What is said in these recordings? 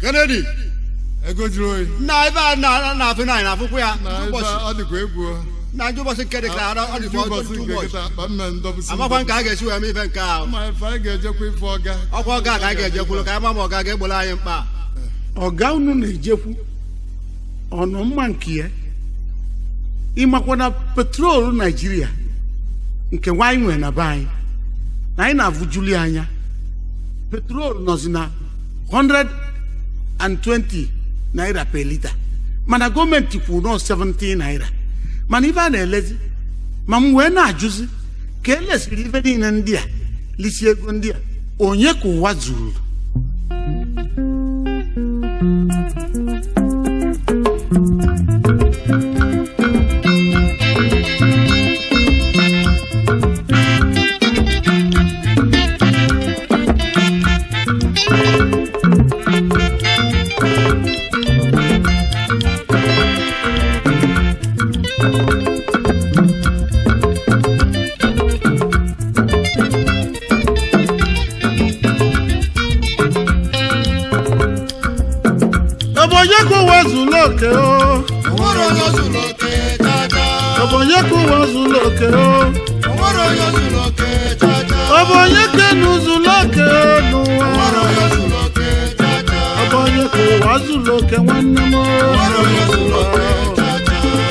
Kennedy ego jụrụ oyi na ebe a na- na-afụ na anyị na-afụkwa ya na ebe ụbọchị ọ dịkwa egwu o. na ndị ụbọchị nke dị ka ara ọ dịkwa ụbọchị otu nke ụbọchị kịta akpa mme ndọbụsị amakwa nke a ga-esi wee mee ife nke ahụ ma ife anyị ga-ejekwa ife ọga ọkwa ọga ka anyị ga-ejekwuru ka anyị ma ma ọga ga-egboro anyị mkpa ọga unu na-ejekwu ọnụ mma nke ya ịmakwa na petrol naijiria nke nwaanyị nwere na be anyị na anyị na-avụjuli anya petrol nọzi na 120 naira per lita mana gọọmenti kwuru nọ 17 naira mana ife a na-elezi ma m wee na-ajụzi ka elesiri ife niile ndị a lisi ego ndị a onye ka ụwa zuru Obonye ka ụwa zuru oke o onwere onye zuru oke chacha Obonye ka ụwa zuru oke o onwere onye zuru oke chacha Obonye ka enu zuru oke n'ụwa onwere onye zuru oke chacha Obonye ka ụwa zuru oke nwanne m o. onwere onye zuru oke chacha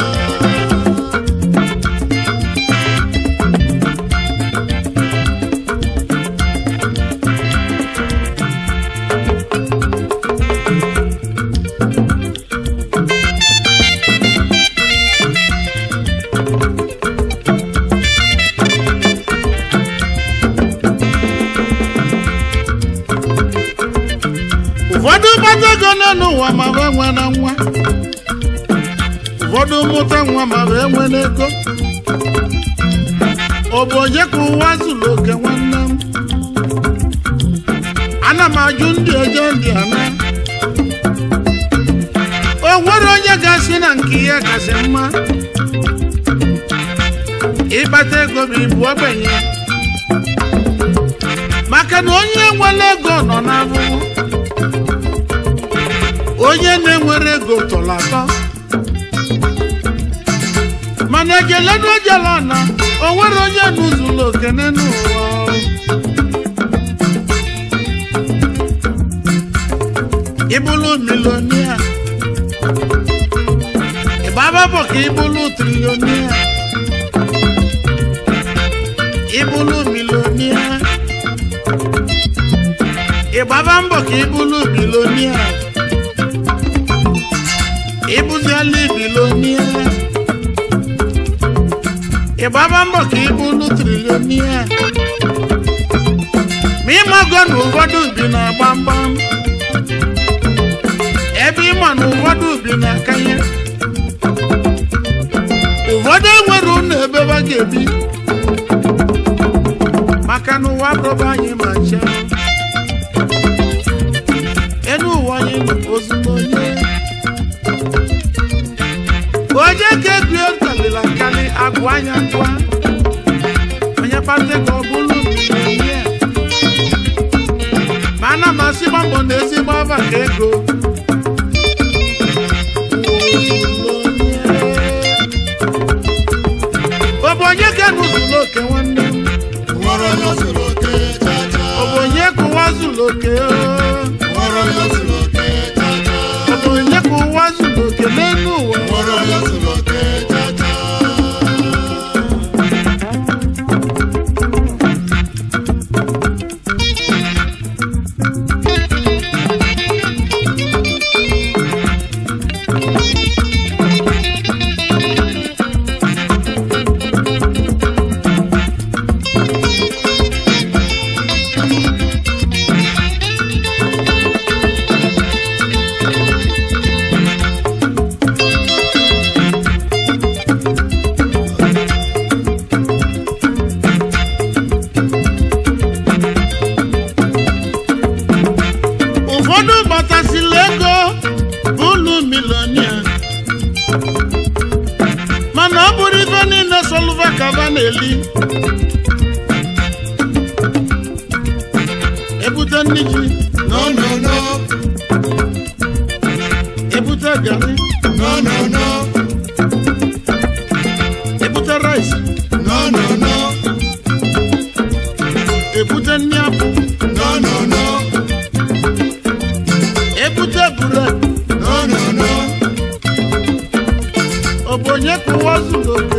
ụfọdụ gbata ego nọ n'ụwa ma wee nwe na nwa ụfọdụ mụta nwa ma wee nwe n'ego ọ bụ onye ka ụwa zuru oke nwanne m ana m ajụ ndị eje ndị ana o nwere onye ga-asị na nke ya kasị mma ịkpata ego bụ ibu ogbenye maka na onye nwere ego nọ n'ahụhụ onye na-enwere ego tọrọ atọ mana ejelenu ojela na o nwere onye n'ụzụlọ okene n'ụwa ịbụlụ milonia ịgbaba bụ ka ịbụlụ trilionia ịbụlụ milonia ịgbaba mbọ ka ịbụlụ bilonia ịbụziela bilonia ịgbaba mbọ ka ịbụlụ trilionia ma ịmago na ụfọdụ bi na gbamgbam ebe ịma na ụfọdụ bi na akanye ụfọdụ enwere ụlọ ebe ha ga-ebi maka na ụwa bụrụba anyị ma nche enu ụwa anyị nọ ozugbo onye onye ka egwu kalịla akali agụ anya ngwa onye kpata ka ọ bụrụ ihe ma ana m asị gbambọ na ezigbo aba ka ego ọ bụ onye ka nụzụlụ oke nwanne m onwere onye zuru oke chacha ọ bụ onye ka ụwa zụlụ oke o? onwere onye zuru oke chacha ọ bụ onye ka ụwa zụlụ oke n'elu ụwa onwere onye zuru oke chacha ụfọdụ gbatasịla ego ụlọ milonia mana ọ bụrụ ife niile solva kava na-eli ebute ndị ji no no no gari No, no, no. ebute rice No, no, no. ebute nri apụ No, no, no. ebute bred No, no, no. ọ bụ onye ka ụwa zuru oke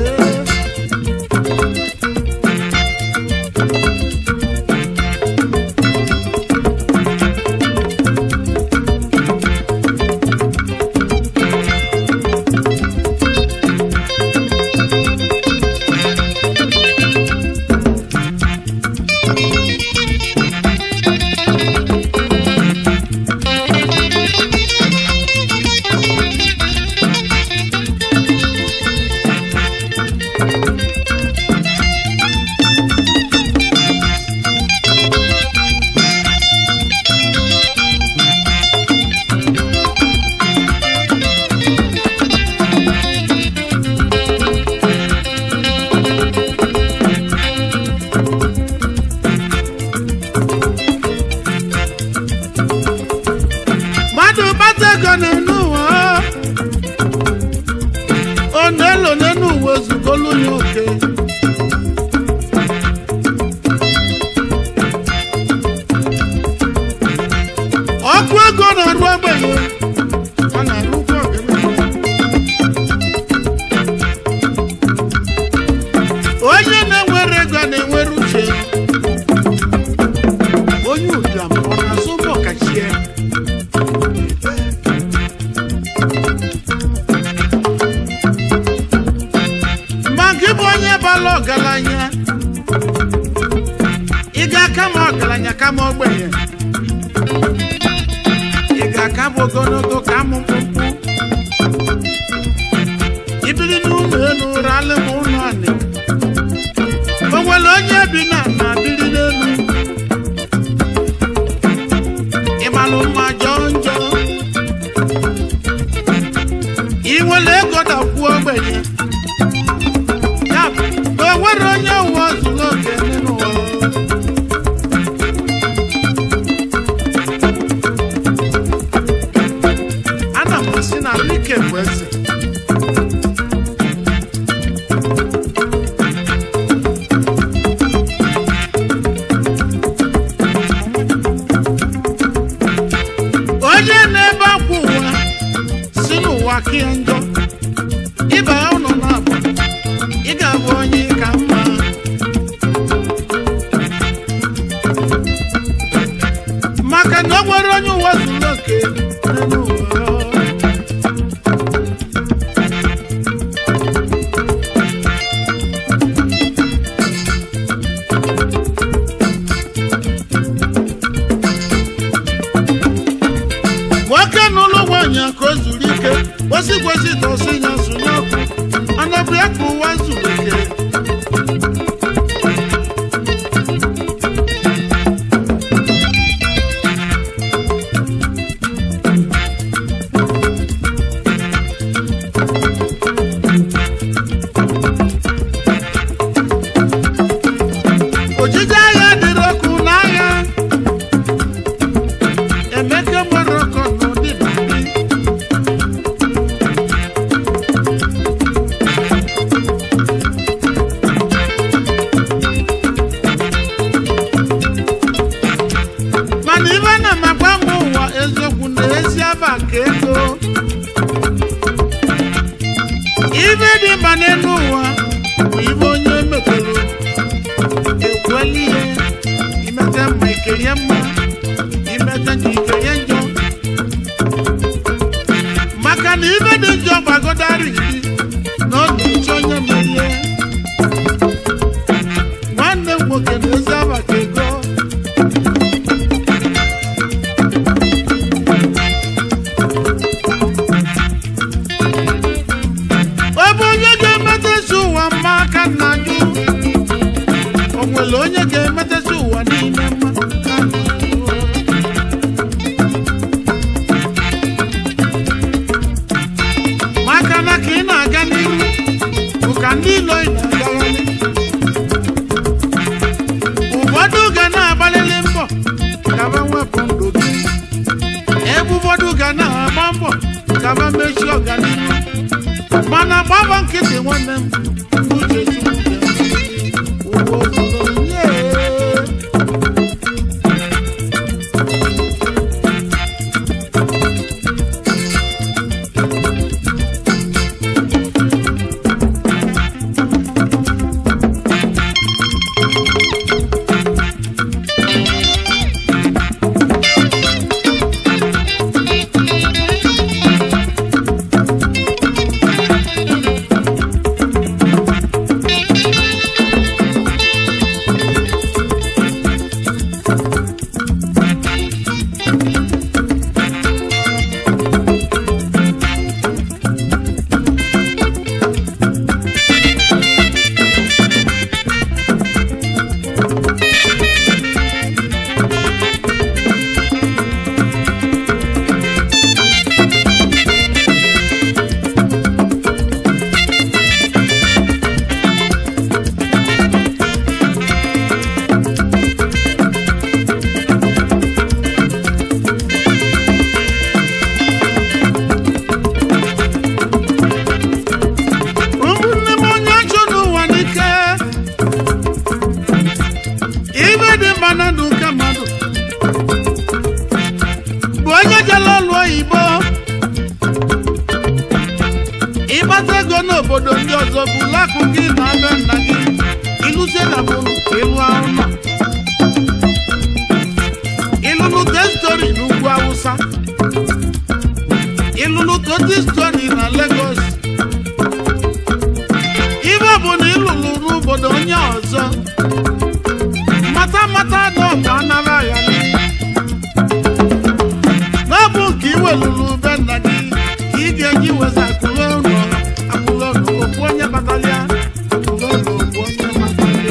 mmadụ kpata ego n'enu ụwa ọ na-elo n'enu ụwa ezugolu ya oke ọkụ ego na-arụ ogbenye ọ na-arụkwa ọgaranya onye na-enwere ego na-enwere uche onye ụbịam ọ na-azụ ụgbọ kachie ma gị bụ onye bara ọgaranya ị ga-aka ma ọgaranya kama ogbenye ị ga-aka bụ ogologo ka amụ mkpụmkpụ ibiri n'ụlọ elu ralị m ụlọ anị o nwere onye bi na na biri n'elu ịmalụ mma jọọ njọ ị nwere ego dakwuo ogbenye ya bụ na o nwere onye ụwa zuru oke n'ụwa ana m asị na Alike bụ eze onye na-ebe akwa ụwa si n'ụwa ka ya njọ ịba ya ụlọ na-abụ ị ga-abụ onye ka mma maka na o nwere onye ụwa zuru oke n'elu ụwa nwoke n'ụlọ nwaanyị ka o zuru ike kwesị kwesị tọsị ya sụnye ọkụ anabụ ya ka ụwa zuru ike ojije agha dịrị ọkụ n'agha emeke gbara ọkọ n'ụdị bari mana ibe na m agbanwe ụwa eziokwu na ezi aba ka ego ibe dị mma n'elu ụwa bụ ibe onye metere ekweli ihe imete mma ikerie mma imete njọ ikerie njọ maka na ibe dị njọ gbagodari gị na ọ na-eche onye merie nwanne m nwoke na ezi aba ka ego ọ bụ onye ga-emetesi ụwa mma aka nna jụ o nwere onye ga-emetesi ụwa niile mma ka nna jụ maka na ka ị na-aga n'ihu bụ ka ndị ilo ị na-agagharị ụfọdụ ga na-agbalịrị mbọ ka ha wepụ ndụ gị ebe ụfọdụ ga na-agba mbọ ka ka ma mechie ọganihu mana gbaba nkịtị nwanne m uche chukwu ụwa obodo nye ụmụnne m onye ọchụ n'ụwa n'ike ibe dị mma na ndụ nke mmadụ bụ onye jere ọlụ oyibo ịgbata ego n'obodo ndị ọzọ bụ lakụ gị na be nna gị ịlụzie na bụrụ ịlụ ahụ nọ ịlụlụ testori n'ugwu awụsa ịlụlụ totistori na Lagos ibe bụ na ịlụlụ n'obodo onye ọzọ mata mata na ọbụ anara ya n'ọbụ nke iwelụlụ be nna gị ka ị ga-eji weza akụrụ ụlọ akụrụ ụlọ okwu onye batalịa akụrụ ụlọ okwu onye batalịa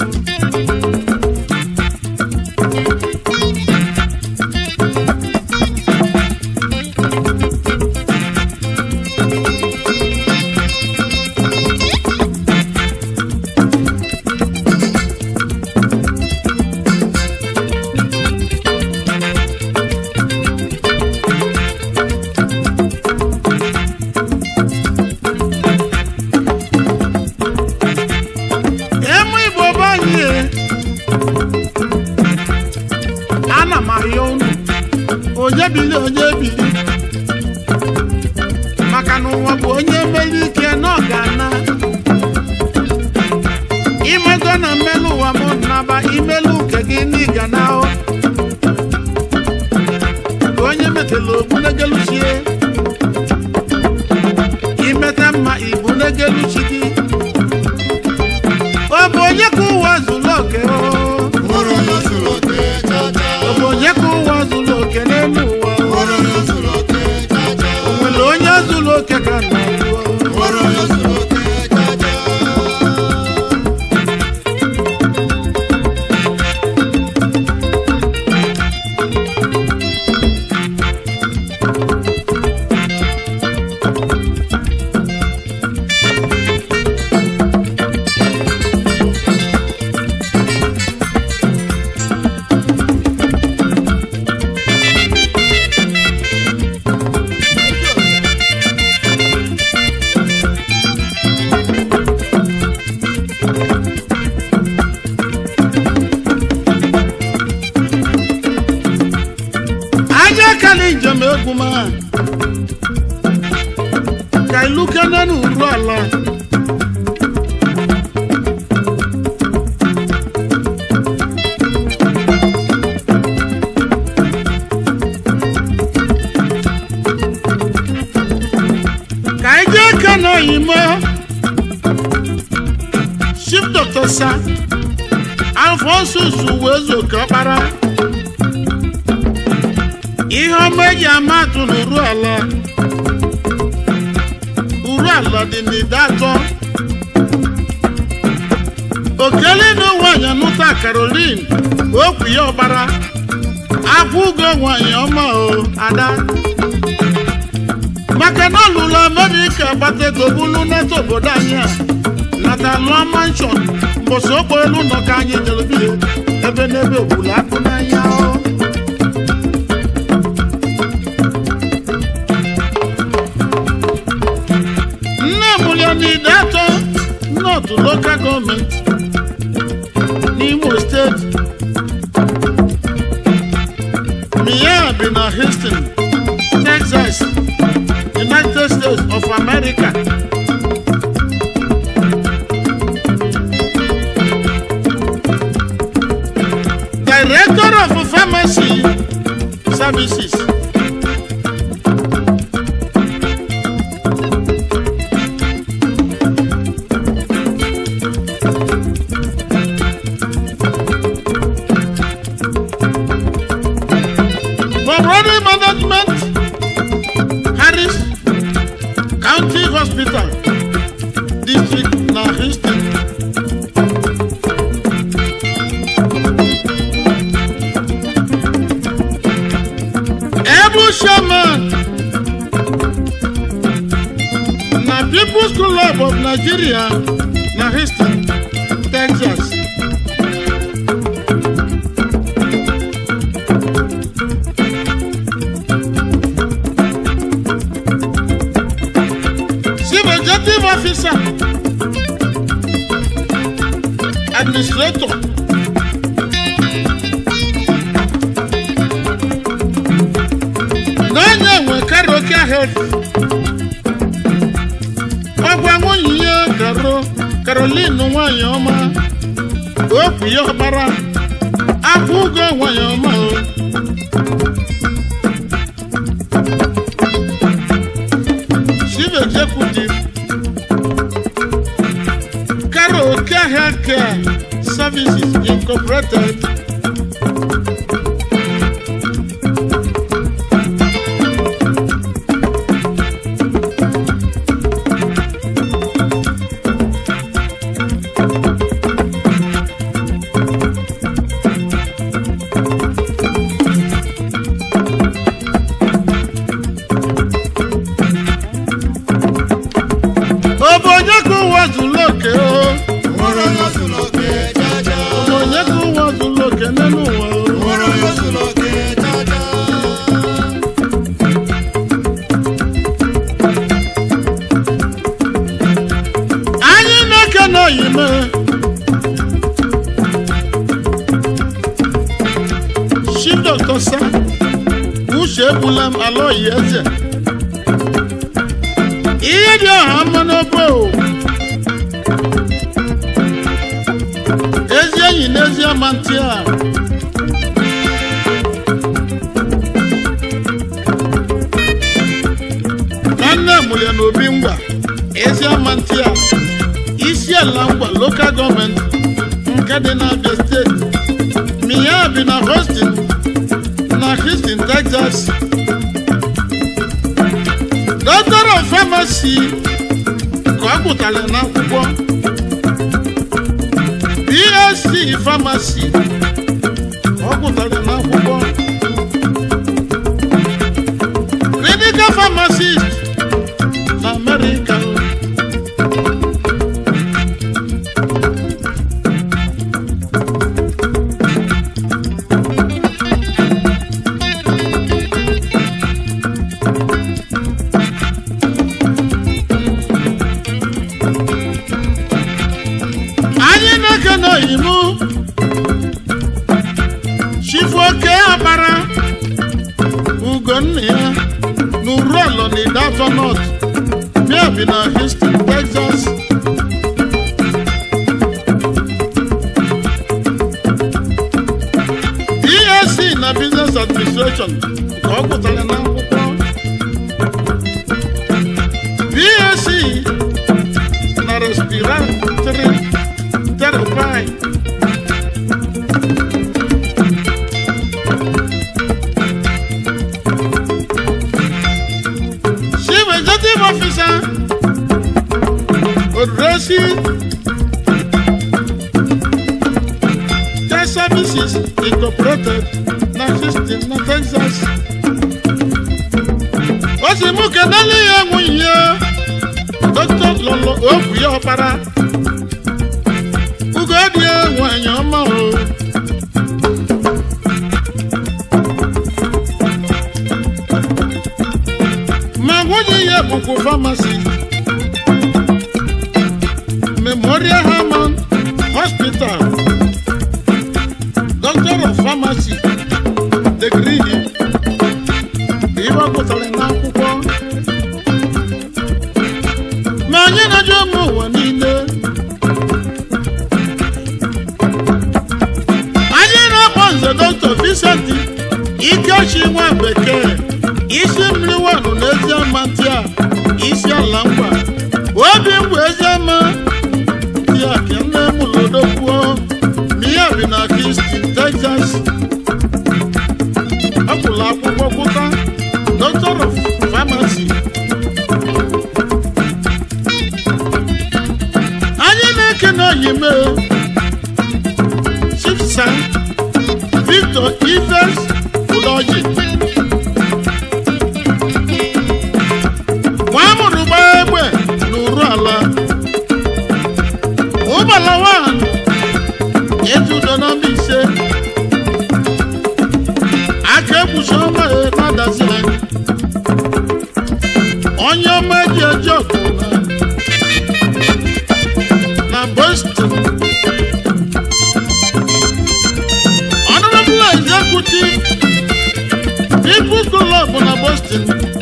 emu igbo be anyị e. ana m arịọ unu onye bili onye bili maka na ụwa bụ onye meli ike na ọ ga-ana imego na mmelụ ụwa m naba imelụ nke gị n'ịga na ahụ ka onye metela ogbu negeluchie imete mma ibu negeluchi gị ọ bụ onye ka ụwa zuru oke o Nwere onye zuru oke chacha. ọ bụ onye ka ụwa zuru oke n'elu ụwa o Nwere onye zuru oke chacha. nwere onye zuru oke ka nna ruo Nwere onye zuru oke chacha. anya kali njem egwu ma ka ilu kene n'uru ala ka anyị jee kene oyimo chief dr sa alfonsus wezuka ọkpara ihe ọma eji ama atụ n'uru ala uru ala dị n'ide atọ okele na nwanyị nụta karolin okwu ya ọgbara akwụ ugo nwanyị ọma o ada maka na ọlụlụ amerịka gbata ego bulu neta obodo anyị a nata lụọ manshọn mbọsị okpo elu nọ ka anyị nyere bihe ebe n'ebe ogbulu akụ n'anya o America. Director of Pharmacy Services. For Brother Management, Harris County Hospital, District na Houston. Ebu Sherman na People's Club of Nigeria na Houston, Texas. Chief Executive Officer, Administrator, n'onye nwe Karoka Health, ọgwa nwunye ya Karo Caroline nwanyị ọma, okwu ya ọkpara, akwụ ụgwọ nwanyị ọma o. Chief Executive Karaoke Healthcare Services Incorporated. Obodo ka ụwa zuru oke o. Nwere onye zuru oke jaja. Onye ka ụwa zuru oke n'elu ụwa o. Nwere onye zuru oke jaja. anyị na-eke n'oyime chief doctor sa uche egbula m ala oyi eze ihe dị ọha mma n'obe o ezi enyi na ezi ama ntị a nwanne mụrụ na obi ngwa ezi ama ntị a isi ala ngwa lokal gọọmenti nke dị n'abia steeti miya bi na Houston na Houston Texas doctor of pharmacy ka ọ gụtara n'akwụkwọ BSc pharmacy ka ọ gụtara n'akwụkwọ clinical pharmacist na America anyị na-eke n'oyimu chifu oke akpara ugonna ya na urolo na idato not mia bi na Houston Texas BSc na business administration ka ọ gụtara n'akwụkwọ BSc na respiratory therapy chief executive officer odrosi care services incorporated na Houston na Texas o si mú kedali ya nwunye ya dr lọlọ okwu ya ọkpara ugo dị nwanyị ọma o ma nwunye ya bụkwa famasi memorial Hermann hospital doctor of pharmacy degree ihe ọ gụtara n'akwụkwọ ma anyị na-ajụ ụmụ ụwa niile anyị na-akpọ nze dọkịta Vincent Ikechi nwa bekee isi mmiri wanụ n'ezi ama ntị a isi ala ngwa obi mgbe ezi ama ntị a ka nne m lodokwuo na ihe bi na Houston, Texas ọ gwụrụ akwụkwọ gwụta Doctor of Pharmacy anyị na-ekene oyime chifsa Victor Ives Udoji nwa amụrụ gbaa egbe n'uru ala ụgbala wan ejudo na Mbaise aka ekpuchi ọma ya na-adazile onye ọma ji eji ọgụ na na Boston. Honorable Executive People Club na Boston.